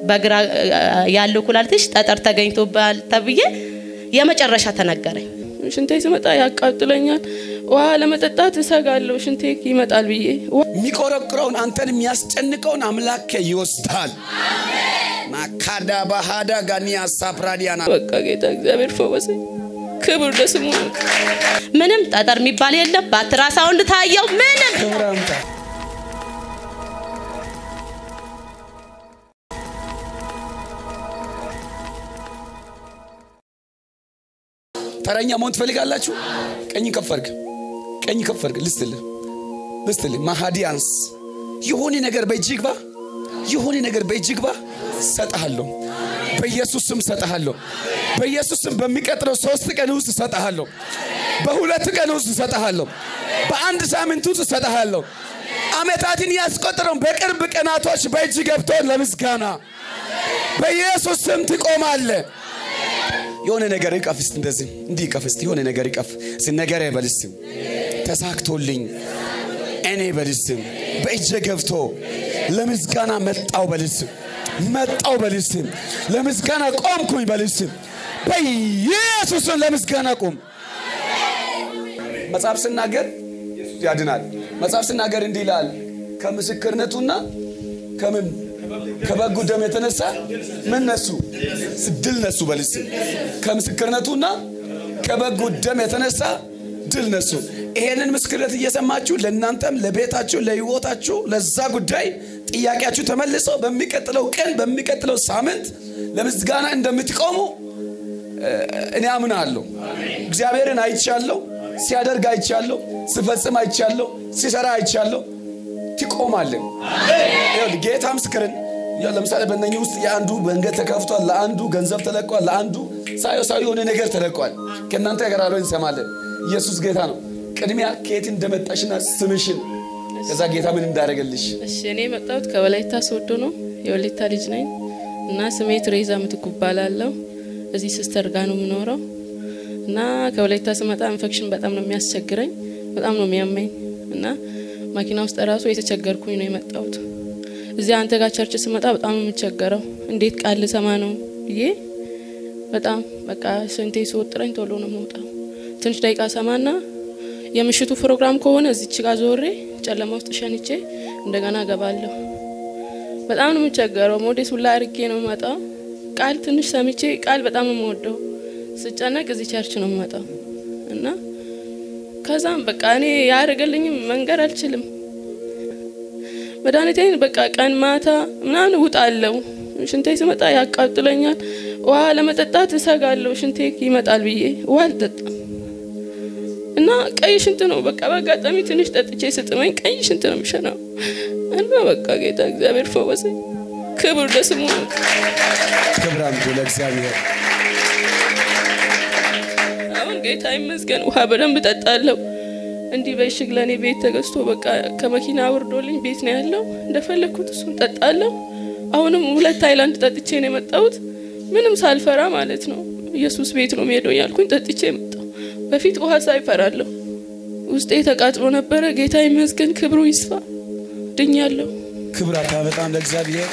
በግራ ያለው ኩላሊትሽ ጠጠር ተገኝቶባል ተብዬ የመጨረሻ ተነገረኝ። ሽንቴ ስመጣ ያቃጥለኛል። ውሃ ለመጠጣት እሰጋለሁ ሽንቴ ይመጣል ብዬ የሚቆረቁረውን አንተን የሚያስጨንቀውን አምላክ ይወስዳል። ማካዳ ባሃዳ ጋኒያ ሳፕራዲያና በቃ ጌታ እግዚአብሔር ፈወሰኝ። ክብር ለስሙ ነው። ምንም ጠጠር የሚባል የለም። በአልትራሳውንድ ታየው ምንም ክብር አምጣ። ተረኛ መሆን ትፈልጋላችሁ? ቀኝ ከፍ አድርግ፣ ቀኝ ከፍ አድርግ። ልስትልህ ልስትልህ ማሃዲያንስ የሆነ ነገር በእጅ ግባ፣ የሆነ ነገር በእጅ ግባ። ሰጠሃለሁ፣ በኢየሱስ ስም ሰጠሃለሁ። በኢየሱስ ስም በሚቀጥለው ሶስት ቀን ውስጥ ሰጠሃለሁ። በሁለት ቀን ውስጥ ሰጠሃለሁ። በአንድ ሳምንት ውስጥ ሰጠሃለሁ። አመታትን ያስቆጠረውን በቅርብ ቀናቶች በእጅ ገብቶ ለምስጋና በኢየሱስ ስም ትቆማለህ። የሆነ ነገር ይቀፍ እስቲ እንደዚህ እንዲህ ይቀፍ እስቲ የሆነ ነገር ይቀፍ እስቲ ነገር በልስም ተሳክቶልኝ እኔ በልስም በእጄ ገብቶ ለምስጋና መጣው በልስም መጣው በልስም ለምስጋና ቆምኩኝ በልስም በኢየሱስን ለምስጋና ቁም። መጽሐፍ ስናገር ያድናል። መጽሐፍ ስናገር እንዲህ ይላል ከምስክርነቱና ከምን ከበጉ ደም የተነሳ ምን ነሱ? ድል ነሱ። በልስ ከምስክርነቱና ከበጉ ደም የተነሳ ድል ነሱ። ይሄንን ምስክርነት እየሰማችሁ ለእናንተም ለቤታችሁ፣ ለህይወታችሁ፣ ለዛ ጉዳይ ጥያቄያችሁ ተመልሶ በሚቀጥለው ቀን በሚቀጥለው ሳምንት ለምስጋና እንደምትቆሙ እኔ አምናለሁ። እግዚአብሔርን አይቻለሁ፣ ሲያደርግ አይቻለሁ፣ ሲፈጽም አይቻለሁ፣ ሲሰራ አይቻለሁ። ትቆማለን። ይኸውልህ ጌታ ምስክርን ያው ለምሳሌ በእነኚህ ውስጥ የአንዱ መንገድ ተከፍቷል፣ ለአንዱ ገንዘብ ተለቋል፣ ለአንዱ ሳዮ ሳዮ የሆነ ነገር ተለቋል። ከእናንተ ጋር አብረን እንሰማለን። ኢየሱስ ጌታ ነው። ቅድሚያ ከየት እንደመጣሽና ስምሽን ከዛ ጌታ ምን እንዳደረገልሽ እሺ እኔ የመጣሁት ከወላይታ ሶዶ ነው። የወላይታ ልጅ ነኝ እና ስሜ ትሬዛ ምትኩ እባላለሁ። እዚህ ሲስተር ጋር ነው የምኖረው እና ከወላይታ ስመጣ ኢንፌክሽን በጣም ነው የሚያስቸግረኝ፣ በጣም ነው የሚያመኝ እና ማኪና ውስጥ ራሱ የተቸገርኩኝ ነው የመጣሁት። እዚህ አንተ ጋር ቸርች ስመጣ በጣም ነው የምቸገረው። እንዴት ቃል ልሰማ ነው ብዬ በጣም በቃ ስንቴ ስወጥረኝ ቶሎ ነው መውጣው። ትንሽ ደቂቃ ሰማና የምሽቱ ፕሮግራም ከሆነ እዚች ጋር ዞሬ ጨለማ ውስጥ ሸንቼ እንደገና ገባለሁ። በጣም ነው የምቸገረው። ሞዴስ ሁላ አርጌ ነው የምመጣው። ቃል ትንሽ ሰምቼ ቃል በጣም ነው የምወደው። ስጨነቅ እዚህ ቸርች ነው የምመጣው እና ከዛም በቃ እኔ ያደረገልኝም መንገር አልችልም። መድኃኒቴን በቃ ቀን ማታ ምናምን ውጣለሁ። ሽንቴ ስመጣ ያቃጥለኛል። ውሃ ለመጠጣት እሰጋለሁ ሽንቴ ይመጣል ብዬ ውሃ አልጠጣም እና ቀይ ሽንት ነው በቃ በአጋጣሚ ትንሽ ጠጥቼ ስጥመኝ ቀይ ሽንት ነው የሚሸናው እና በቃ ጌታ እግዚአብሔር ፈወሰኝ። ክብር ለስሙ ነው። ክብር አምጡ ለእግዚአብሔር። አሁን ጌታ ይመስገን ውሃ በደንብ እጠጣለሁ። እንዲህ በእሽግ ለእኔ ቤት ተገዝቶ በቃ ከመኪና አውርዶልኝ ቤት ነው ያለው። እንደፈለግኩት እሱን ጠጣለሁ። አሁንም ሁለት ሃይላንድ ጠጥቼ ነው የመጣሁት፣ ምንም ሳልፈራ ማለት ነው። ኢየሱስ ቤት ነው የምሄደው ያልኩኝ ጠጥቼ መጣሁ። በፊት ውሃ ሳይፈራለሁ። ውስጤ ተቃጥሎ ነበረ። ጌታ ይመስገን፣ ክብሩ ይስፋ፣ ድኛለሁ። ክብር በጣም ለእግዚአብሔር።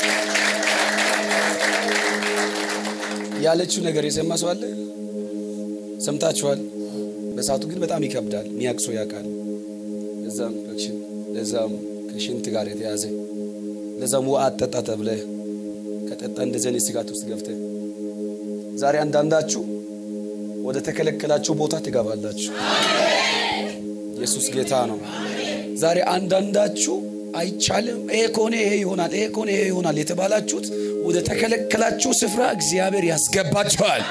ያለችው ነገር የሰማ ሰው አለ? ሰምታችኋል? በሰዓቱ ግን በጣም ይከብዳል። ሚያቅሶ ያውቃል። ለዛም ኢንፌክሽን፣ ለዛም ከሽንት ጋር የተያዘ ለዛም ውሃ አጠጣ ተብለ ከጠጣ እንደዚህ አይነት ስጋት ውስጥ ገብተ ዛሬ አንዳንዳችሁ ወደ ተከለከላችሁ ቦታ ትገባላችሁ። ኢየሱስ ጌታ ነው። ዛሬ አንዳንዳችሁ አይቻልም፣ ይሄ ከሆነ ይሄ ይሆናል፣ ይሄ ከሆነ ይሄ ይሆናል የተባላችሁት ወደ ተከለከላችሁ ስፍራ እግዚአብሔር ያስገባችኋል።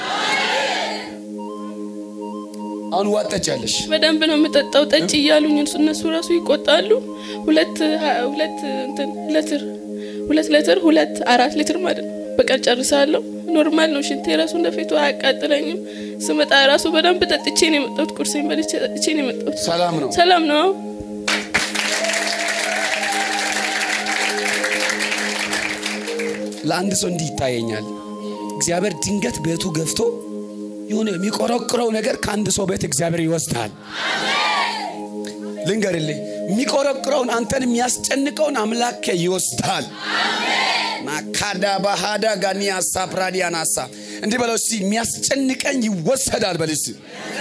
አሁን ዋጥ ጠጫለሽ። በደንብ ነው የምጠጣው። ጠጭ እያሉኝ እነሱ ራሱ ይቆጣሉ። ሁለት ሁለት እንትን ሌትር ሁለት ሌትር ሁለት አራት ሊትር ማለት ነው በቀን ጨርሳለሁ። ኖርማል ነው። ሽንቴ ራሱ እንደፊቱ አያቃጥለኝም። ስመጣ ራሱ በደንብ ጠጥቼ ነው የመጣሁት። ቁርሴን በልቼ ጠጥቼ ነው የመጣሁት። ሰላም ነው። ሰላም ነው። ለአንድ ሰው እንዲህ ይታየኛል። እግዚአብሔር ድንገት ቤቱ ገፍቶ የሆነ የሚቆረቁረው ነገር ከአንድ ሰው ቤት እግዚአብሔር ይወስዳል። ልንገርልህ፣ የሚቆረቁረውን አንተን የሚያስጨንቀውን አምላክ ይወስዳል። ማካዳ ባሃዳ ጋኒያ ሳፕራዲያናሳ እንዲህ በለው እስቲ የሚያስጨንቀኝ ይወሰዳል በል እስቲ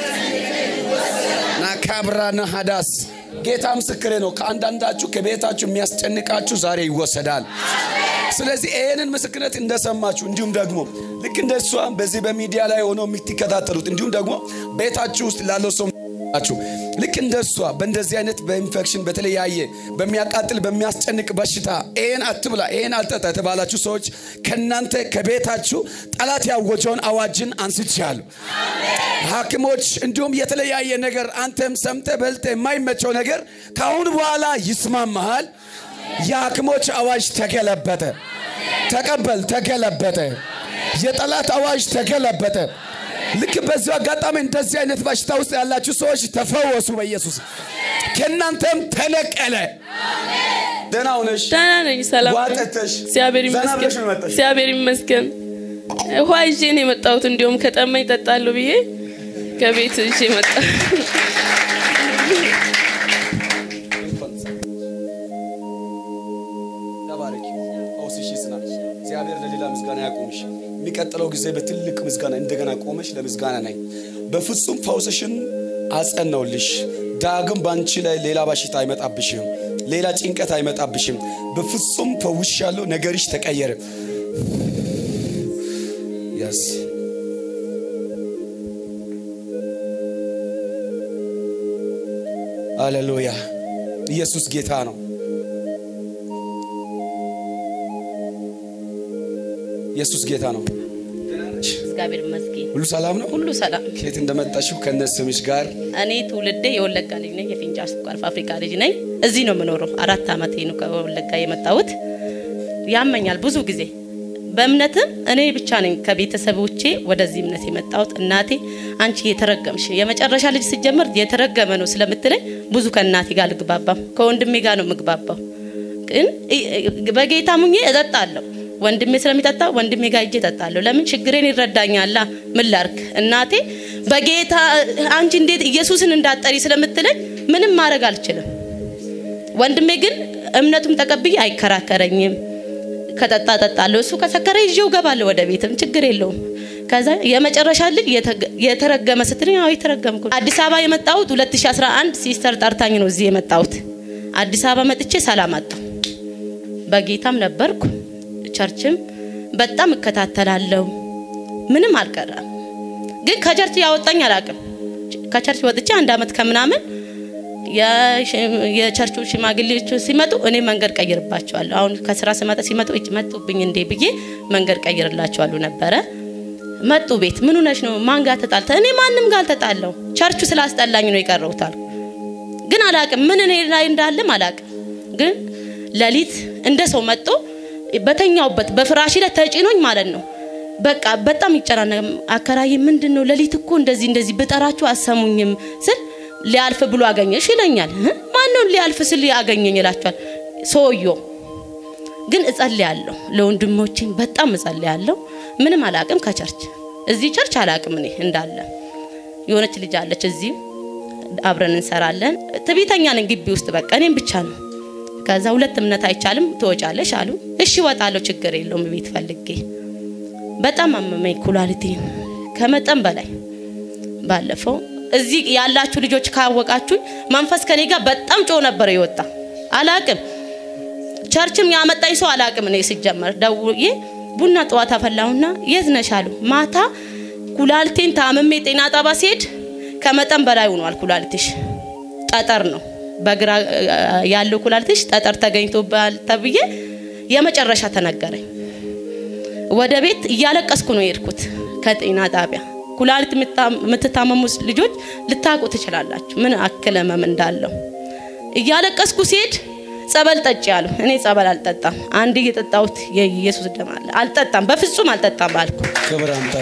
ናካብራ ነሃዳስ ጌታ ምስክሬ ነው። ከአንዳንዳችሁ ከቤታችሁ የሚያስጨንቃችሁ ዛሬ ይወሰዳል። ስለዚህ ይህንን ምስክርነት እንደሰማችሁ እንዲሁም ደግሞ ልክ እንደ እሷ በዚህ በሚዲያ ላይ ሆነው የምትከታተሉት እንዲሁም ደግሞ ቤታችሁ ውስጥ ላለው ሰው ችሁ ልክ እንደ እሷ በእንደዚህ አይነት በኢንፌክሽን በተለያየ በሚያቃጥል በሚያስጨንቅ በሽታ ይህን አትብላ ይህን አልጠጣ የተባላችሁ ሰዎች ከእናንተ ከቤታችሁ ጠላት ያወጀውን አዋጅን አንስቻለሁ። ሐኪሞች እንዲሁም የተለያየ ነገር አንተም ሰምተ በልተ የማይመቸው ነገር ከአሁን በኋላ ይስማማሃል። የሐኪሞች አዋጅ ተገለበጠ። ተቀበል፣ ተገለበጠ። የጠላት አዋጅ ተገለበጠ። ልክ በዚሁ አጋጣሚ እንደዚህ አይነት በሽታ ውስጥ ያላችሁ ሰዎች ተፈወሱ በኢየሱስ ከእናንተም ተነቀለ። ደህና ሆነሽ ደህና ነኝ። ሰላም ነኝ። ዋጠተሽ እግዚአብሔር ዘና ብለሽ ይመስገን። ነው የመጣሽው? እግዚአብሔር ይመስገን። ውሃ ይዤ ነው የመጣሁት። እንዲሁም ከጠማኝ እጠጣለሁ ብዬ ከቤት ይዤ መጣ። ተባረኪ። ፈውስሽ ይጽና። እግዚአብሔር ለሌላ ምስጋና ያቆምሽ። የሚቀጥለው ጊዜ በትልቅ ምስጋና እንደገና ቆመሽ ለምስጋና ነኝ። በፍጹም ፈውስሽን አጸናውልሽ። ዳግም በአንቺ ላይ ሌላ በሽታ አይመጣብሽም። ሌላ ጭንቀት አይመጣብሽም። በፍጹም ፈውሻለሁ። ነገርሽ ተቀየረ። ያስ ሃሌሉያ! ኢየሱስ ጌታ ነው። ኢየሱስ ጌታ ነው። እግዚአብሔር ይመስገን ሁሉ ሰላም ነው። ሁሉ ሰላም። ከየት እንደመጣሽው ከነ ስምሽ ጋር እኔ ትውልዴ የወለጋ ልጅ ነኝ። የፊንጫ ስኳር ፋብሪካ ልጅ ነኝ። እዚህ ነው የምኖረው። አራት ዓመቴ ነው ከወለጋ የመጣሁት። ያመኛል ብዙ ጊዜ በእምነትም እኔ ብቻ ነኝ ከቤተሰቦቼ ወደዚህ እምነት የመጣሁት። እናቴ አንቺ የተረገምሽ የመጨረሻ ልጅ ሲጀመር የተረገመ ነው ስለምትለኝ ብዙ ከእናቴ ጋር አልግባባም፣ ከወንድሜ ጋር ነው የምግባባው። ግን በጌታ ሙኜ እጠጣለሁ። ወንድሜ ስለሚጠጣ ወንድሜ ጋር እጄ እጠጣለሁ። ለምን ችግሬን ይረዳኛላ። ምን ላርክ? እናቴ በጌታ አንቺ እንዴት ኢየሱስን እንዳጠሪ ስለምትለኝ ምንም ማድረግ አልችልም። ወንድሜ ግን እምነቱም ተቀብዬ አይከራከረኝም። ከጠጣ ጠጣለሁ። እሱ ከሰከረ ይዤው ገባለሁ ወደ ቤትም ችግር የለውም። ከዛ የመጨረሻ ልጅ የተረገመ ስትለኝ አዎ የተረገምኩ። አዲስ አበባ የመጣሁት 2011 ሲስተር ጠርታኝ ነው እዚህ የመጣሁት። አዲስ አበባ መጥቼ ሰላም አጣሁ። በጌታም ነበርኩ፣ ቸርችም በጣም እከታተላለሁ። ምንም አልቀረም። ግን ከቸርች ያወጣኝ አላውቅም። ከቸርች ወጥቼ አንድ አመት ከምናምን የቸርቹ ሽማግሌዎች ሲመጡ እኔ መንገድ ቀይርባቸዋለሁ። አሁን ከስራ ስመጣ ሲመጡ እጭ መጡብኝ እንዴ ብዬ መንገድ ቀይርላቸዋለሁ ነበረ። መጡ ቤት ምን ሆነሽ ነው? ማን ጋር ተጣልተ? እኔ ማንም ጋር አልተጣለሁ። ቸርቹ ስላስጠላኝ ነው የቀረውታል። ግን አላቅም ምን እኔ ላይ እንዳለም አላቅም። ግን ሌሊት እንደ ሰው መጥቶ በተኛውበት በፍራሽ ላይ ተጭኖኝ ማለት ነው። በቃ በጣም ይጨናነቅ። አከራይ ምንድን ነው ሌሊት እኮ እንደዚህ እንደዚህ ብጠራችሁ አሰሙኝም ስል ሊያልፍ ብሎ አገኘሽ ይለኛል። ማነው ሊያልፍ ስል አገኘኝ ይላቸዋል። ሰውየው ግን እጸልያለሁ፣ ለወንድሞቼ በጣም እጸልያለሁ። ምንም አላቅም ከቸርች እዚህ ቸርች አላቅም እኔ እንዳለ የሆነች ልጅ አለች እዚህ አብረን እንሰራለን። ትዕቢተኛ ነኝ ግቢ ውስጥ በቃ እኔም ብቻ ነው። ከዛ ሁለት እምነት አይቻልም ትወጫለሽ አሉ። እሺ እወጣለሁ፣ ችግር የለውም ቤት ፈልጌ። በጣም አመመኝ ኩላሊቴን ከመጠን በላይ ባለፈው እዚህ ያላችሁ ልጆች ካወቃችሁ መንፈስ ከኔ ጋር በጣም ጮ ነበር የወጣ አላቅም። ቸርችም ያመጣኝ ሰው አላቅም። እኔ ሲጀመር ደውዬ ቡና ጠዋት አፈላሁና የት ነሽ አሉ። ማታ ኩላሊቴን ታምሜ ጤና ጣባ ሲሄድ ከመጠን በላይ ሆኗል ኩላሊትሽ፣ ጠጠር ነው በግራ ያለው ኩላሊትሽ ጠጠር ተገኝቶባል ተብዬ የመጨረሻ ተነገረኝ። ወደ ቤት እያለቀስኩ ነው የሄድኩት ከጤና ጣቢያ ኩላሊት የምትታመሙ ልጆች ልታውቁ ትችላላችሁ፣ ምን አክል ህመም እንዳለው። እያለቀስኩ ሲሄድ ጸበል ጠጪ አሉ። እኔ ጸበል አልጠጣም። አንድ እየጠጣሁት የኢየሱስ ደም አለ። አልጠጣም፣ በፍጹም አልጠጣም አልኩ። ክብር አምጣ።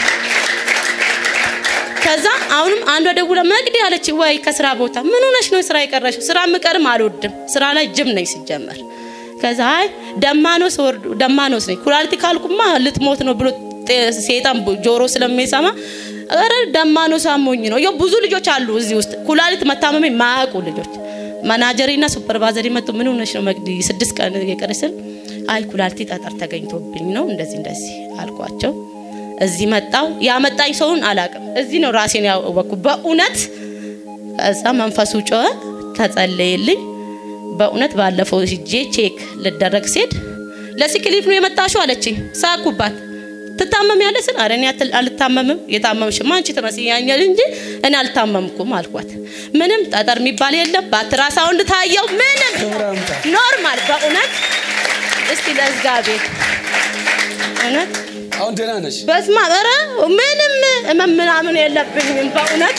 ከዛ አሁንም አንዷ ደውላ መግዲ አለች። ወይ ከስራ ቦታ ምን ሆነሽ ነው ስራ የቀረሽው? ስራ ምቀርም አልወድም። ስራ ላይ ጅም ነኝ ሲጀመር። ከዛ አይ ደማኖስ ወርዱ ደማኖስ ነኝ ኩላሊት ካልኩማ ልትሞት ነው ብሎ ሴጣን ጆሮ ስለሚሰማ ኧረ ደማኖስ አሞኝ ነው። ያው ብዙ ልጆች አሉ እዚህ ውስጥ ኩላሊት መታመሜ ማያውቁ ልጆች። ማናጀሪና ሱፐርቫይዘሪ መጡ። ምን ሆነሽ ነው መግዲ ስድስት ቀን የቀረሽ ስል አይ ኩላሊቲ ጠጠር ተገኝቶብኝ ነው እንደዚህ እንደዚህ አልኳቸው። እዚህ መጣው ያመጣኝ ሰውን አላቅም። እዚህ ነው ራሴን ያወቅኩ በእውነት። ከዛ መንፈሱ ጮኸ፣ ተጸለየልኝ። በእውነት ባለፈው ሂጄ ቼክ ልደረግ ሲሄድ ለሲክሊፍ ነው የመጣሽው አለችኝ። ሳኩባት ትታመም ያለ ስል አረ እኔ አትል- አልታመምም የታመምሽማ አንቺ ትመስያኛል እንጂ እኔ አልታመምኩም አልኳት። ምንም ጠጠር የሚባል የለም። በአልትራሳውንድ ታየው ምንም ክብር አምጣ። ኖርማል በእውነት እስቲ ለእግዚአብሔር እውነት አሁን ደህና ነሽ? በስማ ኧረ ምንም ህመም ምናምን የለብኝም በእውነት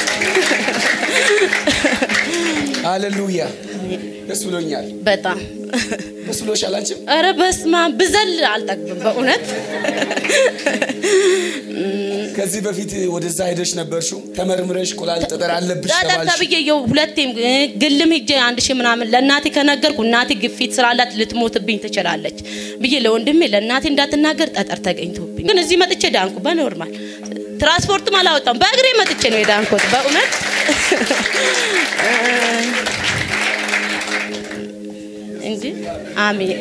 ሃሌሉያ ደስ ብሎኛል። በጣም ደስ ብሎሻል አንቺም? ኧረ በስማ ብዘል አልጠግብም በእውነት ከዚህ በፊት ወደዛ ሄደሽ ነበርሽው ተመርምረሽ ኩላሊት ጠጠር አለብሽ ጠጠር ተባልሽ። ተብዬ የው ሁለቴም እ፣ ግልም ሂጄ አንድ ሺህ ምናምን ለእናቴ ከነገርኩ እናቴ ግፊት ስላላት ልትሞትብኝ ትችላለች ብዬ ለወንድሜ ለእናቴ እንዳትናገር ጠጠር ተገኝቶብኝ፣ ግን እዚህ መጥቼ ዳንኩ በኖርማል ትራንስፖርትም አላወጣም በእግሬ መጥቼ ነው የዳንኩት በእውነት እንጂ አሜን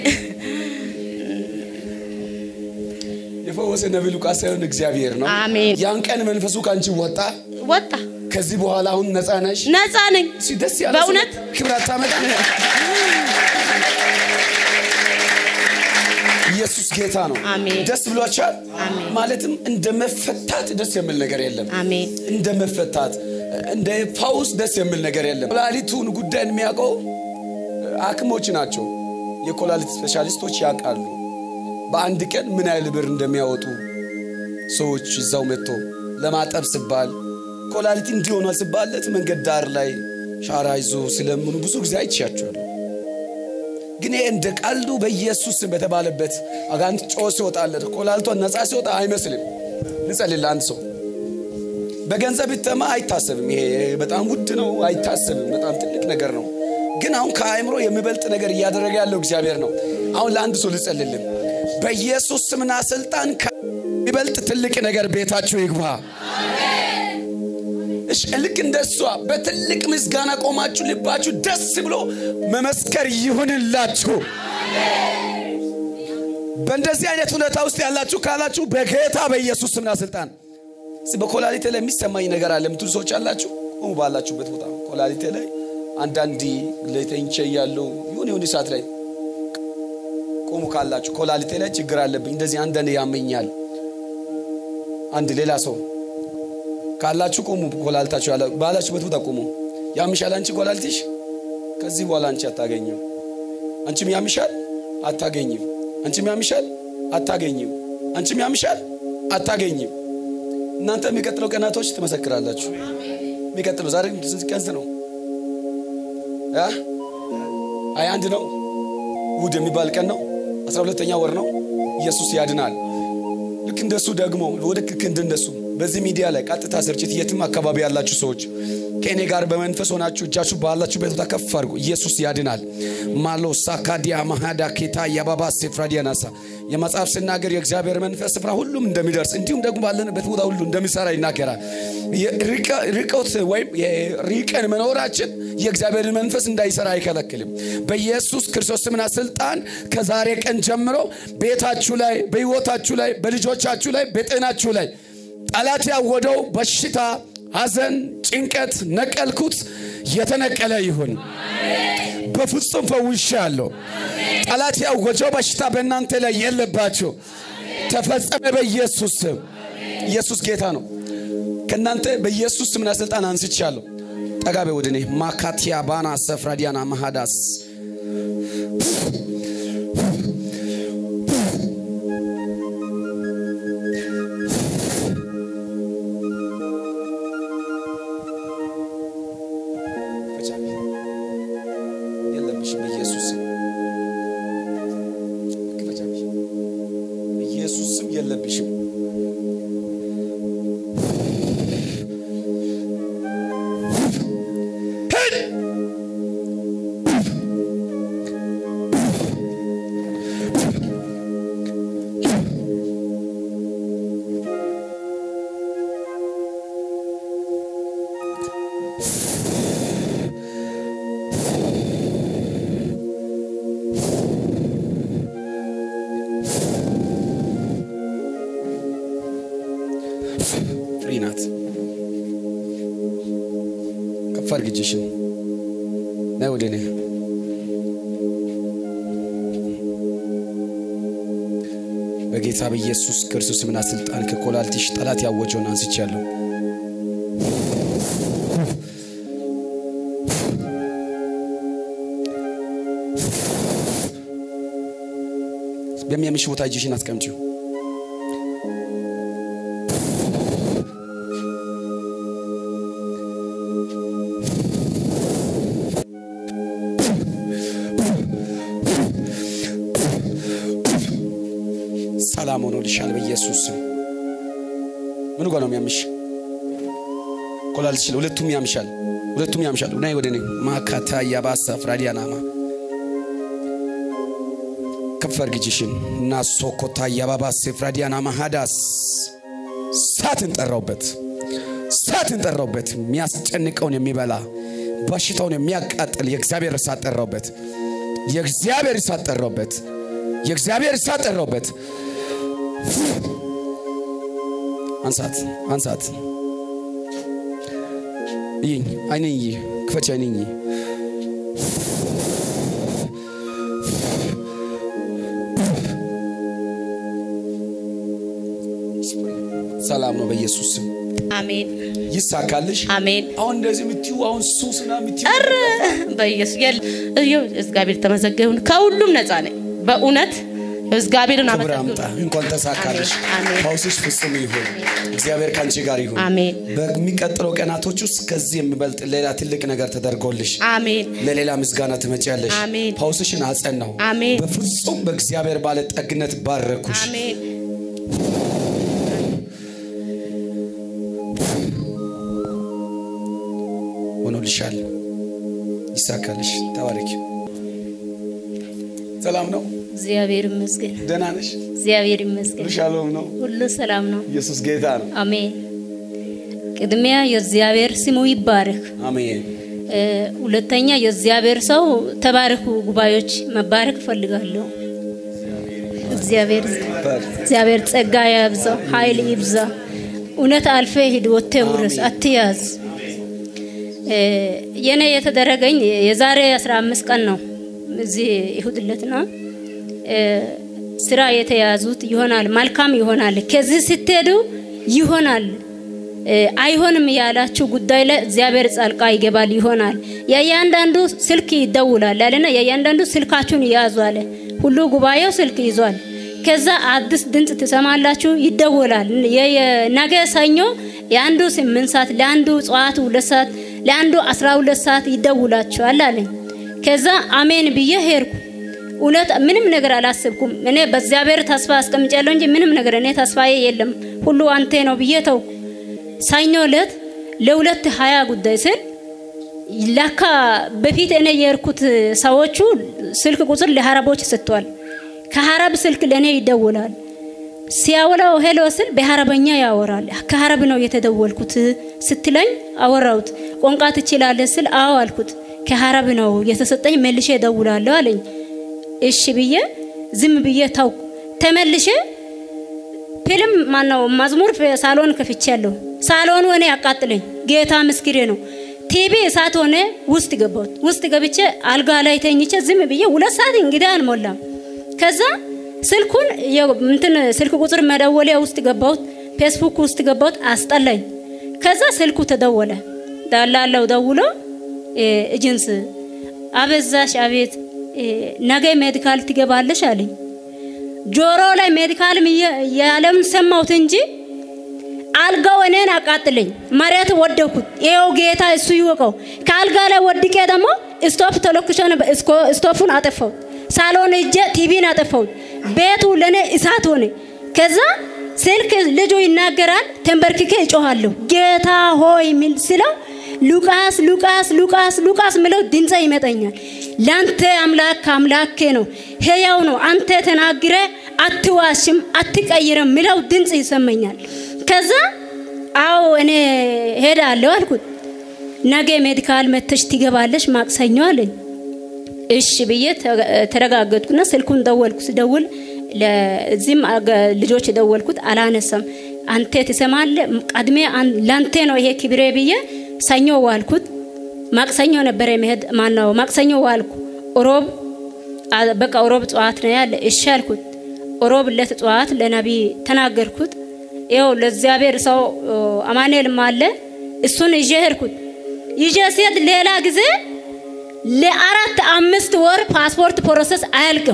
የፈወሰ ነቢይ ሉቃስ ሳይሆን እግዚአብሔር ነው። አሜን ያን ቀን መንፈሱ ከአንቺ ወጣ። ወጣ ከዚህ በኋላ አሁን ነፃ ነሽ። ነፃ ነኝ እስኪ ደስ ያለ በእውነት? ስሜት ክብር አታመጣ። ኢየሱስ ጌታ ነው። አሜን። ደስ ብሏቸዋል። አሜን። ማለትም እንደ መፈታት ደስ የሚል ነገር የለም። አሜን እንደ መፈታት እንደ ፋውስ ደስ የሚል ነገር የለም። ኩላሊቱን ጉዳይ የሚያውቀው ሐኪሞች ናቸው። የኩላሊት ስፔሻሊስቶች ያውቃሉ። በአንድ ቀን ምን ያህል ብር እንደሚያወጡ ሰዎች እዛው መጥቶ ለማጠብ ሲባል ኩላሊት እንዲሆኗል ሲባለት መንገድ ዳር ላይ ሻራ ይዞ ስለምኑ ብዙ ጊዜ አይቻቸዋለሁ። ግን ይሄ እንደ ቀልዱ በኢየሱስ ስም በተባለበት አጋንንት ጮ ሲወጣለት ኩላሊቷን ነፃ ሲወጣ አይመስልም። ልጸልል አንድ ሰው በገንዘብ ይተማ አይታሰብም። ይሄ በጣም ውድ ነው፣ አይታሰብም። በጣም ትልቅ ነገር ነው። ግን አሁን ከአእምሮ የሚበልጥ ነገር እያደረገ ያለው እግዚአብሔር ነው። አሁን ለአንድ ሰው ልጸልልም። በኢየሱስ ስምና ስልጣን ከሚበልጥ ትልቅ ነገር ቤታችሁ ይግባ። እሺ፣ ልክ እንደሷ በትልቅ ምስጋና ቆማችሁ ልባችሁ ደስ ብሎ መመስከር ይሁንላችሁ። በእንደዚህ አይነት ሁኔታ ውስጥ ያላችሁ ካላችሁ በጌታ በኢየሱስ ስምና ስልጣን እስኪ በኮላሊቴ ላይ የሚሰማኝ ነገር አለ የምትሉ ሰዎች አላችሁ። ቁሙ ባላችሁበት ቦታ ኮላሊቴ ላይ አንዳንድ ለተኝቼ ያለው ይሁን ይሁን ሰዓት ላይ ቁሙ ካላችሁ ኮላሊቴ ላይ ችግር አለብኝ እንደዚህ አንዳንድ ያመኛል። አንድ ሌላ ሰው ካላችሁ ቁሙ። ኮላሊታችሁ ያለ ባላችሁበት ቦታ ቁሙ። ያምሻል አንቺ ኮላሊትሽ ከዚህ በኋላ አንቺ አታገኝም። አንቺም ያምሻል አታገኝም። አንቺም ያምሻል አታገኝም። አንቺም ያምሻል አታገኝም። እናንተ የሚቀጥለው ቀናቶች ትመሰክራላችሁ። የሚቀጥለው ዛሬ ስንት ቀን ነው? አ? ሀያ አንድ ነው። እሑድ የሚባል ቀን ነው። አስራ ሁለተኛ ወር ነው። ኢየሱስ ያድናል። ልክ እንደሱ ደግሞ ወደ ልክ እንደነሱ በዚህ ሚዲያ ላይ ቀጥታ ስርጭት የትም አካባቢ ያላችሁ ሰዎች ከእኔ ጋር በመንፈስ ሆናችሁ እጃችሁ ባላችሁበት ቦታ ከፍ አድርጉ። ኢየሱስ ያድናል። ማሎ ሳካዲያ ማሃዳ ኬታ የባባ ሴፍራዲያ ናሳ የመጽሐፍ ስናገር የእግዚአብሔር መንፈስ ስፍራ ሁሉም እንደሚደርስ እንዲሁም ደግሞ ባለንበት ቦታ ሁሉ እንደሚሰራ ይናገራል። ርቀት ወይም ሪቀን መኖራችን የእግዚአብሔርን መንፈስ እንዳይሰራ አይከለክልም። በኢየሱስ ክርስቶስ ስምና ስልጣን ከዛሬ ቀን ጀምሮ ቤታችሁ ላይ፣ በሕይወታችሁ ላይ፣ በልጆቻችሁ ላይ፣ በጤናችሁ ላይ ጠላት ያወደው በሽታ፣ ሐዘን፣ ጭንቀት ነቀልኩት፣ የተነቀለ ይሁን። በፍጹም ፈውሻለሁ። ጠላት ያወጀው በሽታ በእናንተ ላይ የለባቸው። ተፈጸመ በኢየሱስ ስም። ኢየሱስ ጌታ ነው። ከእናንተ በኢየሱስ ስምና ስልጣን አንስቻለሁ። ጠጋቤ ወደ እኔ ማካቲያ ባና ሰፍራዲያና ማሃዳስ የለብሽም በኢየሱስ ስም በኢየሱስ ስም የለብሽም። ፍሪ ናት። ከፍ አድርጊ እጅሽን። ነይ ወደ እኔ። በጌታ በኢየሱስ ክርስቶስ ስምና ስልጣን ከኮላልቲሽ ጠላት ያወጀውን አንስቻለሁ። በሚያምሽ ቦታ እጅሽን አስቀምጪው። ሰላም ሆኖልሻል በኢየሱስ ስም። ምኑ ጋር ነው የሚያምሽ? ኮላልትሽ ሁለቱም ያምሻል፣ ሁለቱም ያምሻል። ናይ ወደ እኔ ማካታ ያባሳ ፍራዲያናማ ከፍ አድርጊ እጅሽን እና ሶኮታ ያባባስ ፍራዲያናማ ሃዳስ ሳትን ጠራውበት፣ ሳትን ጠራውበት። የሚያስጨንቀውን የሚበላ በሽታውን የሚያቃጥል የእግዚአብሔር እሳት ጠራውበት፣ የእግዚአብሔር እሳት ጠራውበት፣ የእግዚአብሔር እሳት ጠራውበት። አንሳት አንሳት። ይኝ አይነኝ ክፈች አይነኝ ሰላም ነው በኢየሱስ ስም አሜን ይሳካልሽ። አሜን። አሁን እንደዚህ የምትዩ አሁን ሱስና የምትዩ ኧረ በኢየሱስ የል ይኸው እግዚአብሔር ተመሰገነ ይሁን። ከሁሉም ነፃ ነኝ በእውነት እግዚአብሔርን ክብር አምጣ። አመሰግናለሁ። እንኳን ተሳካልሽ። አሜን፣ አሜን። ፈውስሽ ፍጹም ይሁን። እግዚአብሔር ከአንቺ ጋር ይሁን። አሜን በሚቀጥለው ቀናቶች ውስጥ ከዚህ የሚበልጥ ሌላ ትልቅ ነገር ተደርጎልሽ አሜን ለሌላ ምስጋና ትመጪያለሽ። አሜን። ፈውስሽን አጸናው። አሜን። በፍጹም በእግዚአብሔር ባለጠግነት ባረኩሽ። አሜን ሆኖልሻል። ይሳካልሽ። ተባረኪ። ሰላም ነው። እግዚአብሔር ይመስገን። ደህና ነሽ? እግዚአብሔር ይመስገን። ሻሎም ነው። ሁሉ ሰላም ነው። ኢየሱስ ጌታ ነው። አሜን። ቅድሚያ የእግዚአብሔር ስሙ ይባረክ። አሜን። እ፣ ሁለተኛ የእግዚአብሔር ሰው ተባረኩ። ጉባኤዎች መባረክ እፈልጋለሁ። እግዚአብሔር እግዚአብሔር ጸጋ ያብዛው፣ ኃይል ይብዛ። እውነት አልፌ ሂድ፣ ወጥተህ ውረስ፣ አትያዝ። እ፣ የኔ የተደረገኝ የዛሬ 15 ቀን ነው። እዚህ ይሁድ ዕለትና እ፣ ስራ የተያዙት ይሆናል፣ መልካም ይሆናል፣ ከዚህ ስትሄዱ ይሆናል እ፣ አይሆንም ያላችሁ ጉዳይ ላይ እግዚአብሔር ጻልቃ ይገባል ይሆናል። የእያንዳንዱ ስልክ ይደውላል አለና የእያንዳንዱ ስልካችሁን ያዙ አለ። ሁሉ ጉባኤው ስልክ ይዟል። ከዛ አዲስ ድምፅ ትሰማላችሁ፣ ይደወላል። የ- የ- ነገ ሰኞ የአንዱ ስምንት ሰዓት ለአንዱ ጠዋቱ ሁለት ሰዓት ለአንዱ አስራ ሁለት ሰዓት ይደውላችኋል አለኝ። ከዛ አሜን ብዬ ሄድኩ። እውነት ምንም ነገር አላሰብኩም። እኔ በእግዚአብሔር ተስፋ አስቀምጫለሁ እንጂ ምንም ነገር እኔ ተስፋዬ የለም፣ ሁሉ አንተ ነው ብዬ ተውኩ። ሰኞ ዕለት ለሁለት ሀያ ጉዳይ ስል ለካ በፊት እኔ የሄድኩት ሰዎቹ ስልክ ቁጥር ለሀረቦች ሰጥቷል። ከሀረብ ስልክ ለእኔ ይደውላል። ሲያወራው ሄሎ ስል በሀረበኛ ያወራል። ከሀረብ ነው የተደወልኩት ስትለኝ አወራሁት። ቋንቋ ትችላለህ ስል አዎ አልኩት። ከሀረብ ነው የተሰጠኝ መልሼ እደውላለሁ አለኝ። እሺ ብዬ ዝም ብዬ ታውኩ። ተመልሼ ፊልም ማነው መዝሙር ሳሎን ከፍቻለሁ። ሳሎኑ እኔ ያቃጥለኝ ጌታ ምስክሬ ነው። ቲቪ እሳት ሆነ። ውስጥ ገባሁት። ውስጥ ገብቼ አልጋ ላይ ተኝቼ ዝም ብዬ ሁለት ሰዓት እንግዲህ አልሞላም። ከዛ ስልኩን የ- እንትን ስልክ ቁጥር መደወሊያ ውስጥ ገባሁት። ፌስቡክ ውስጥ ገባሁት። አስጠላኝ። ከዛ ስልኩ ተደወለ። ዳላለው ደውሎ እ፣ ኤጀንስ አበዛሽ፣ አቤት እ፣ ነገ ሜዲካል ትገባለሽ አለኝ። ጆሮ ላይ ሜዲካልም እየ- ያለውን ሰማሁት እንጂ አልጋው እኔን አቃጥለኝ መሬት ወደኩት። ይኸው ጌታ እሱ ይወቀው። ከአልጋ ላይ ወድቄ ደግሞ ስቶፕ ተለኩሾ ነበር። እስኮ- ስቶፑን አጠፋሁት። ሳሎን እጄ ቲቪን አጠፋሁት። ቤቱ ለእኔ እሳት ሆነ። ከዛ ስልክ ልጁ ይናገራል። ተንበርክኬ እጮኋለሁ ጌታ ሆይ ሚል ስለው ሉቃስ ሉቃስ ሉቃስ ሉቃስ ምለው ድምፀ ይመጠኛል። ለአንተ አምላክ አምላኬ ነው፣ ሕያው ነው። አንተ ተናግረ አትዋሽም፣ አትቀይርም ምለው ድምፅ ይሰማኛል። ከዛ አዎ እኔ ሄዳለሁ አልኩት። ነገ ሜዲካል መተሽ ትገባለሽ ማክሰኞ አለኝ። እሺ ብዬ ተ- ተረጋገጥኩና ስልኩን ደወልኩ። ስደውል ለዚህም አገ- ልጆች ደወልኩት፣ አላነሳም። አንተ ትሰማለህ፣ ቀድሜ አን- ላንተ ነው ይሄ ክብሬ ብዬ ሰኞ ዋልኩት። ማክሰኞ ነበረ መሄድ ማነው ማክሰኞ ዋልኩ። ሮብ አ- በቃ ሮብ ጠዋት ነው ያለ እሺ አልኩት። ሮብ ዕለት ጠዋት ለነቢይ ተናገርኩት። ይኸው ለእግዚአብሔር ሰው ኦ፣ አማኑኤልም አለ እሱን ይዤ ሄድኩት። ይዤ ሲሄድ ሌላ ጊዜ ለአራት አምስት ወር ፓስፖርት ፕሮሰስ አያልቅም።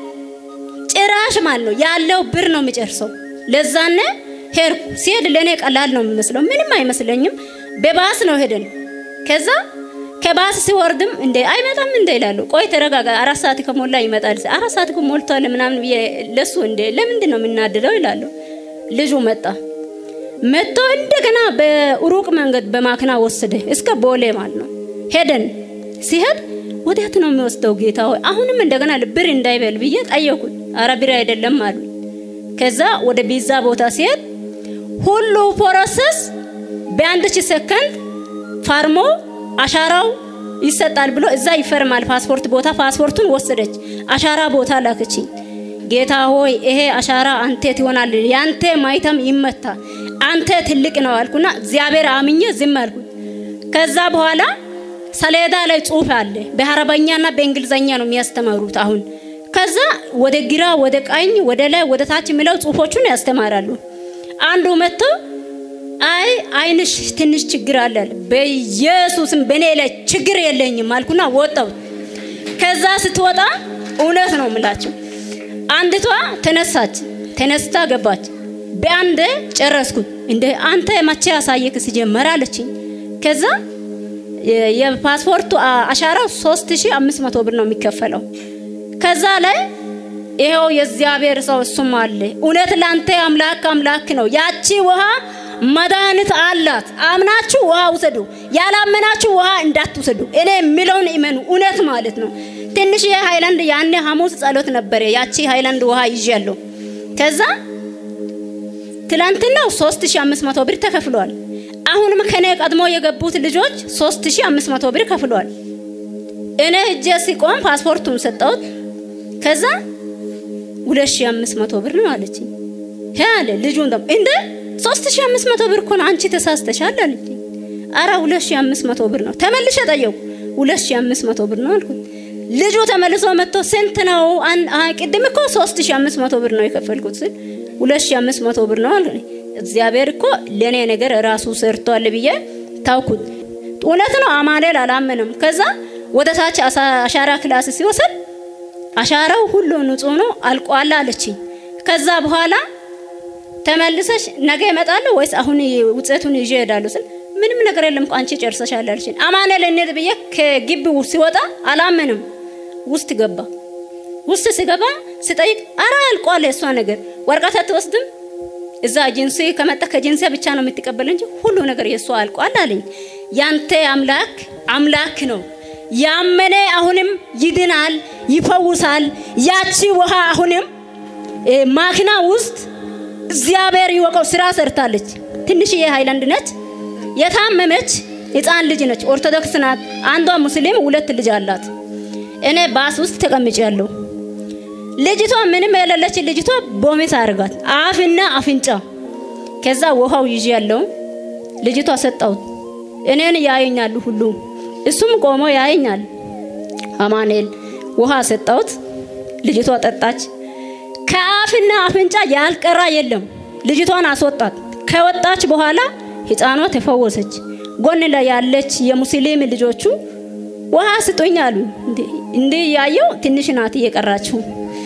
ጭራሽ ማለት ነው ያለው ብር ነው የሚጨርሰው። ለዛነ ሄድኩ። ሲሄድ ለእኔ ቀላል ነው የሚመስለው፣ ምንም አይመስለኝም። በባስ ነው ሄደን ከዛ ከባስ ሲወርድም እንደ አይመጣም እንደ ይላሉ። ቆይ ተረጋጋ፣ አራት ሰዓት ከሞላ ይመጣል። አራት ሰዓት ሞልቷል ምናምን ብዬ ለሱ እንደ ለምንድን ነው የምናድደው ይላሉ። ልጁ መጣ መጥቶ እንደገና በሩቅ መንገድ በማክና ወሰደ እስከ ቦሌ ማለት ነው። ሄደን ሲሄድ ወዴት ነው የሚወስደው ጌታ ሆይ? አሁንም እንደገና ብር እንዳይበል ብዬ ጠየኩት። አረ ብር አይደለም አሉ። ከዛ ወደ ቢዛ ቦታ ሲሄድ ሁሉ ፕሮሰስ በአንድ ሺህ ሰከንድ ፋርሞ አሻራው ይሰጣል ብሎ እዛ ይፈርማል። ፓስፖርት ቦታ ፓስፖርቱን ወሰደች። አሻራ ቦታ ላከችኝ። ጌታ ሆይ ይሄ አሻራ አንተ ትሆናል፣ ያንተ ማይተም ይመታ፣ አንተ ትልቅ ነው አልኩና እግዚአብሔር አምኜ ዝም አልኩት። ከዛ በኋላ ሰሌዳ ላይ ጽሁፍ አለ። በአረበኛና በእንግሊዘኛ ነው የሚያስተምሩት አሁን። ከዛ ወደ ግራ፣ ወደ ቀኝ፣ ወደ ላይ፣ ወደ ታች የሚለው ጽሁፎቹን ያስተማራሉ። አንዱ መጥቶ አይ አይንሽ ትንሽ ችግር አለ አለ። በኢየሱስም በእኔ ላይ ችግር የለኝም አልኩና ወጣው። ከዛ ስትወጣ እውነት ነው የምላችሁ አንድቷ ተነሳች፣ ተነስታ ገባች። በአንድ ጨረስኩት። እንደ አንተ መቼ ያሳየክ ሲጀመር አለችኝ። ከዛ የ- የፓስፖርቱ አ- አሻራው 3500 ብር ነው የሚከፈለው። ከዛ ላይ ይሄው የእግዚአብሔር ሰው እሱም አለ። እውነት ላንተ አምላክ አምላክ ነው። ያቺ ውሃ መድኃኒት አላት። አምናችሁ ውሃ ውሰዱ፣ ያላመናችሁ ውሃ እንዳትውሰዱ። እኔ የሚለውን እመኑ። እውነት ማለት ነው። ትንሽ ሃይላንድ ያኔ ሐሙስ ጸሎት ነበረ። ያቺ ሃይላንድ ውሃ ይዣለሁ። ከዛ ትላንትና 3500 ብር ተከፍሏል። አሁንም ከኔ ቀድሞ የገቡት ልጆች 3500 ብር ከፍሏል። እኔ እጄ ሲቆም ፓስፖርቱን ሰጠሁት። ከዛ 2500 ብር ነው አለችኝ። ሄ አለ ልጁን ደግሞ እንደ 3500 ብር እኮ ነው አንቺ ተሳስተሻል አለችኝ። አረ 2500 ብር ነው። ተመልሼ ጠየቁ። 2500 ብር ነው አልኩት። ልጁ ተመልሶ መጥቶ ስንት ነው? አን- አይ ቅድም እኮ 3500 ብር ነው የከፈልኩት ስል 2500 ብር ነው አልኩኝ። እግዚአብሔር እኮ ለኔ ነገር ራሱ ሰርቷል ብዬ ታውኩት። እውነት ነው። አማኑኤል አላመንም። ከዛ ወደ ታች አሳ- አሻራ ክላስ ሲወሰድ አሻራው ሁሉ ንጹህ ነው አልቋል አለችኝ። ከዛ በኋላ ተመልሰሽ ነገ እመጣለሁ ወይስ አሁን ውጤቱን ይዤ እሄዳለሁ ስል ምንም ነገር የለም እኮ አንቺ ጨርሰሻል አለችኝ። አማኑኤል እንሂድ ብዬ ከግቢው ሲወጣ አላመንም። ውስጥ ገባ። ውስጥ ሲገባ ስጠይቅ አረ አልቋል የእሷ ነገር ወረቀት አትወስድም እዛ ኤጀንሲ ከመጣ ከኤጀንሲ ብቻ ነው የምትቀበል እንጂ ሁሉ ነገር የእሷ አልቋል አለኝ። ያንተ አምላክ አምላክ ነው። ያመነ አሁንም ይድናል፣ ይፈውሳል። ያቺ ውሃ አሁንም እ፣ ማኪና ውስጥ እግዚአብሔር ይወቀው ስራ ሰርታለች። ትንሽዬ ሃይላንድ ነች። የታመመች ህፃን ልጅ ነች። ኦርቶዶክስ ናት። አንዷ ሙስሊም፣ ሁለት ልጅ አላት። እኔ ባስ ውስጥ ተቀምጫለሁ። ልጅቷ ምንም የሌለች ልጅቷ ቦሚት አርጋት አፍና አፍንጫ። ከዛ ውሃው ይዤ ያለው ልጅቷ ሰጣሁት። እኔን ያየኛሉ ሁሉ እሱም ቆሞ ያየኛል። አማኑኤል ውሃ ሰጣሁት። ልጅቷ ጠጣች። ከአፍና አፍንጫ ያልቀራ የለም። ልጅቷን አስወጣት። ከወጣች በኋላ ህፃኗ ተፈወሰች። ጎን ላይ ያለች የሙስሊም ልጆቹ ውሃ ስጡኝ አሉ። እንዲህ ያየው ትንሽ ናት እየቀራችው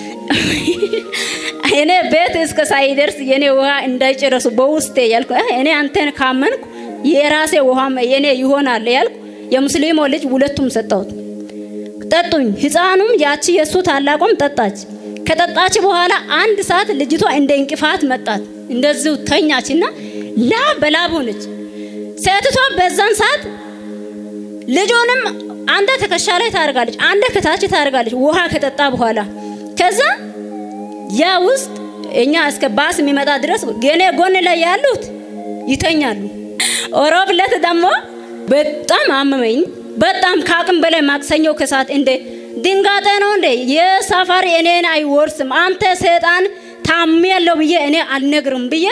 እኔ ቤት እስከ ሳይደርስ የኔ ውሃ እንዳይጨረሱ በውስጤ ያልኩ "አህ፣ እኔ አንተን ካመንኩ የራሴ ውሃም የኔ ይሆናል ያልኩ የሙስሊሞ ልጅ ሁለቱም ሰጠሁት። ጠጡኝ። ህፃኑም ያቺ የእሱ ታላቁም ጠጣች። ከጠጣች በኋላ አንድ ሰዓት ልጅቷ እንደ እንቅፋት መጣት። እንደዚሁ ተኛችና ላብ በላብ ሆነች። ሴትቷ በዛን ሰዓት ልጁንም አንደ ትከሻ ላይ ታደርጋለች፣ አንደ ከታች ታደርጋለች። ውሃ ከጠጣ በኋላ ከዛ ያ ውስጥ እኛ እስከ ባስ የሚመጣ ድረስ የኔ ጎን ላይ ያሉት ይተኛሉ። ሮብ ዕለት ደግሞ በጣም አመመኝ። በጣም ከአቅም በላይ ማክሰኞ ከሰዓት እንደ ድንጋጤ ነው እንደ የሳፋሪ እኔን አይወርስም አንተ ሰይጣን ታሜያለሁ ብዬ እኔ አልነግርም ብዬ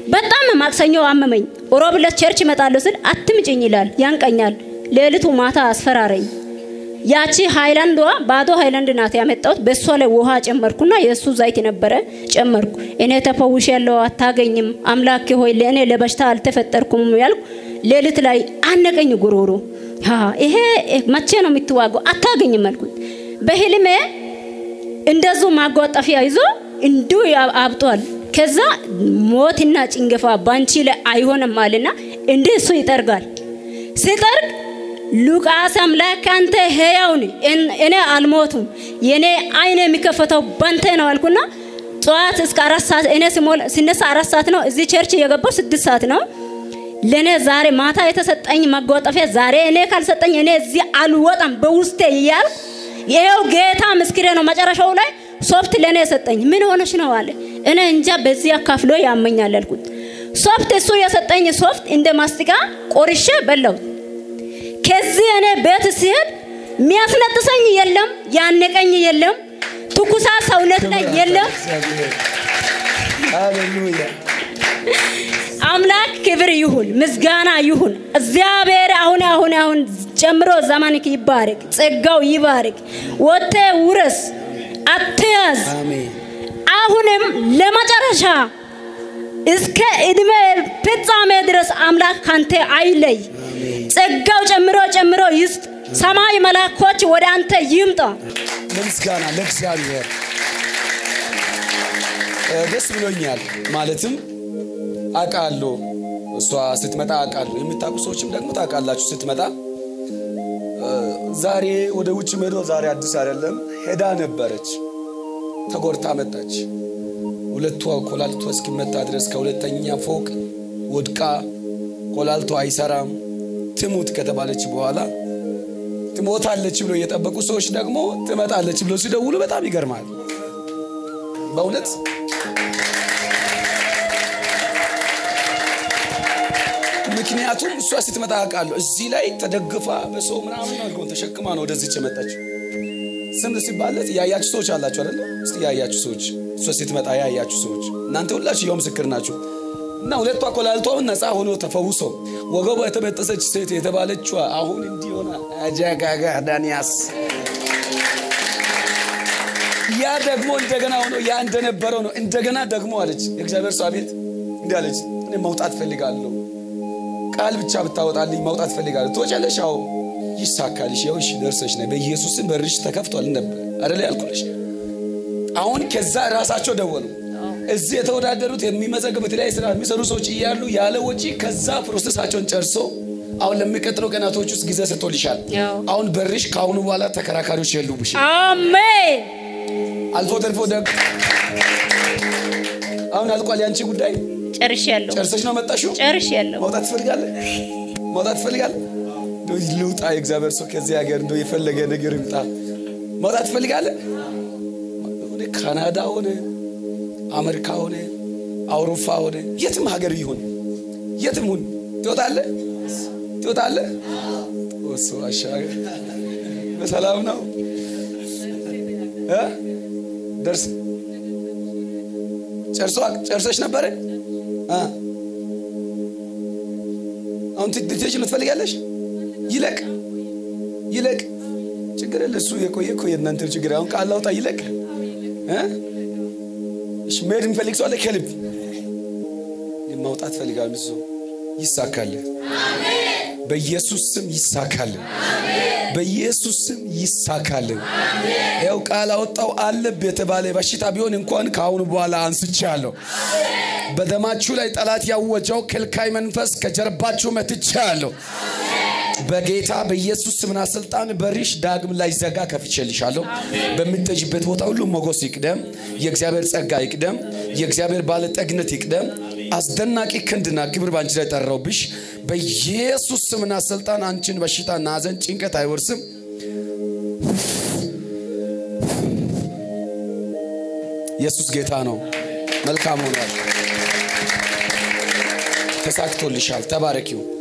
በጣም ማክሰኞ አመመኝ። ሮብ ዕለት ቸርች እመጣለሁ ስል አትምጭኝ ይላል፣ ያንቀኛል። ሌሊቱ ማታ አስፈራረኝ። ያቺ ሃይላንዷ ባዶ ሃይላንድ ናት ያመጣሁት። በእሷ ላይ ውሃ ጨመርኩና የእሱ ዘይት ነበረ ጨመርኩ። እኔ ተፈውሽ ያለው አታገኝም፣ አምላኬ ሆይ ለእኔ ለበሽታ አልተፈጠርኩም ያልኩ። ሌሊት ላይ አነቀኝ ጉሮሮ። ይሄ መቼ ነው የምትዋገው? አታገኝም አልኩት። በህልሜ እንደዙ ማጓጠፊያ ይዞ እንዱ አብጧል። ከዛ ሞትና ጭንገፋ ባንቺ ላይ አይሆንም አለና እንዲህ እሱ ይጠርጋል። ሲጠርግ ሉቃስ አምላክ አንተ ሕያው ነህ፣ እኔ አልሞቱም፣ የኔ አይን የሚከፈተው ባንተ ነው አልኩና ጠዋት እስከ አራት ሰዓት እኔ ሲነሳ አራት ሰዓት ነው። እዚህ ቸርች የገባው ስድስት ሰዓት ነው። ለእኔ ዛሬ ማታ የተሰጠኝ መጓጠፊያ ዛሬ እኔ ካልሰጠኝ እኔ እዚህ አልወጣም በውስጤ እያልኩ ይሄው ጌታ ምስክሬ ነው። መጨረሻው ላይ ሶፍት ለእኔ የሰጠኝ ምን ሆነሽ ነው አለ። እኔ እንጃ በዚህ አካፍሎ ያመኛል አልኩት። ሶፍት እሱ የሰጠኝ ሶፍት እንደ ማስቲካ ቆርሼ በላሁት። ከዚህ እኔ ቤት ሲሄድ የሚያስነጥሰኝ የለም፣ ያነቀኝ የለም፣ ትኩሳ ሰውነት ላይ የለም። ሃሌሉያ አምላክ ክብር ይሁን፣ ምስጋና ይሁን። እግዚአብሔር አሁን አሁን አሁን ጨምሮ ዘመንክ ይባረክ፣ ጸጋው ይባረክ። ወጥተ ውረስ፣ አትያዝ። አሜን አሁንም ለመጨረሻ እስከ እድሜ ፍጻሜ ድረስ አምላክ ካንተ አይለይ። ጸጋው ጨምሮ ጨምሮ ይስጥ። ሰማይ መላኮች ወደ አንተ ይምጣ። ለምስጋና ለእግዚአብሔር እ፣ ደስ ብሎኛል። ማለትም አውቃለሁ እሷ ስትመጣ አውቃለሁ። የምታውቁ ሰዎችም ደግሞ ታውቃላችሁ። ስትመጣ እ፣ ዛሬ ወደ ውጭ መሄዶ ዛሬ አዲስ አይደለም ሄዳ ነበረች። ተጎድታ መጣች። ሁለቷ ኮላልቷ እስኪመታ ድረስ ከሁለተኛ ፎቅ ወድቃ ኮላልቷ አይሰራም ትሙት ከተባለች በኋላ ትሞታለች ብሎ የጠበቁ ሰዎች ደግሞ ትመጣለች ብሎ ሲደውሉ በጣም ይገርማል። በእውነት ምክንያቱም እሷ ስትመጣ አውቃለሁ። እዚህ ላይ ተደግፋ በሰው ምናምን አድርገውን ተሸክማ ነው ወደዚች የመጣችው። ስም ሲባለት ያያችሁ ሰዎች አላችሁ አይደለ? እስቲ ያያችሁ ሰዎች እሷ ስትመጣ ያያችሁ ሰዎች እናንተ ሁላችሁ ያው ምስክር ናችሁ። እና ሁለቷ ኮላልቷውን ነፃ ሆኖ ተፈውሰው ወገቧ የተበጠሰች ሴት የተባለችዋ አሁን እንዲህ ሆና አጃጋጋ ዳንያስ ያ ደግሞ እንደገና ሆኖ ያ እንደነበረው ነው። እንደገና ደግሞ አለች የእግዚአብሔር ሰው ቤት እንዲህ አለች፣ እኔ መውጣት ፈልጋለሁ፣ ቃል ብቻ ብታወጣልኝ መውጣት ፈልጋለሁ። ትወጫለሽ? አዎ ይሳካልሽ፣ ያው እሺ ደርሰሽ ነይ፣ በኢየሱስም በርሽ ተከፍቷል ነበር አይደል ያልኩልሽ። አሁን ከዛ ራሳቸው ደወሉ። እዚህ የተወዳደሩት የሚመዘግቡት ላይ ስራ የሚሰሩ ሰዎች እያሉ ያለ ወጪ ከዛ ፕሮሰሳቸውን ጨርሶ አሁን ለሚቀጥለው ቀናቶች ውስጥ ጊዜ ሰጥቶልሻል። ያው። አሁን በርሽ ከአሁኑ በኋላ ተከራካሪዎች የሉብሽ። አሜን። አልፎ ተርፎ ደግ አሁን አልቋል። ያንቺ ጉዳይ ጨርሻለሁ፣ ጨርሰሽ ነው መጣሽው። ጨርሻለሁ። መውጣት ትፈልጋለህ? መውጣት ትፈልጋለህ? እንደው ልውጣ፣ የእግዚአብሔር ሰው ከዚህ ሀገር እንደው የፈለገ ነገር ይምጣ። መውጣት ትፈልጋለህ? ሆነ ካናዳ ሆነ አሜሪካ ሆነ አውሮፓ ሆነ የትም ሀገር ይሁን የትም ሁን ትወጣለህ፣ ትወጣለህ። ወሶ አሻገር በሰላም ነው እ ደርስ ጨርሶ ጨርሰሽ ነበረ እ አሁን ትትጅ ትፈልጋለሽ? ይለቅ ይለቅ፣ ችግር የለ እሱ የቆየ እኮ የእናንተ ችግር። አሁን ቃል አውጣ ይለቅ እ እሺ መሄድ የሚፈልግ ሰው አለ ከልብ ማውጣት ፈልጋለሁ። እሱ ይሳካል፣ በኢየሱስ ስም ይሳካል፣ በኢየሱስ ስም ይሳካል። ያው ቃል አወጣው አለብ የተባለ በሽታ ቢሆን እንኳን ከአሁኑ በኋላ አንስቻለሁ። በደማችሁ ላይ ጠላት ያወጀው ከልካይ መንፈስ ከጀርባችሁ መትቻለሁ። በጌታ በኢየሱስ ስምና ስልጣን በሪሽ ዳግም ላይ ዘጋ ከፍቼልሻለሁ። በምትጠጅበት ቦታ ሁሉ ሞገስ ይቅደም፣ የእግዚአብሔር ጸጋ ይቅደም፣ የእግዚአብሔር ባለጠግነት ይቅደም። አስደናቂ ክንድና ክብር በአንቺ ላይ ጠራውብሽ። በኢየሱስ ስምና ስልጣን አንቺን በሽታና ሐዘን፣ ጭንቀት አይወርስም። ኢየሱስ ጌታ ነው። መልካም ሆኗል። ተሳክቶልሻል። ተባረኪው።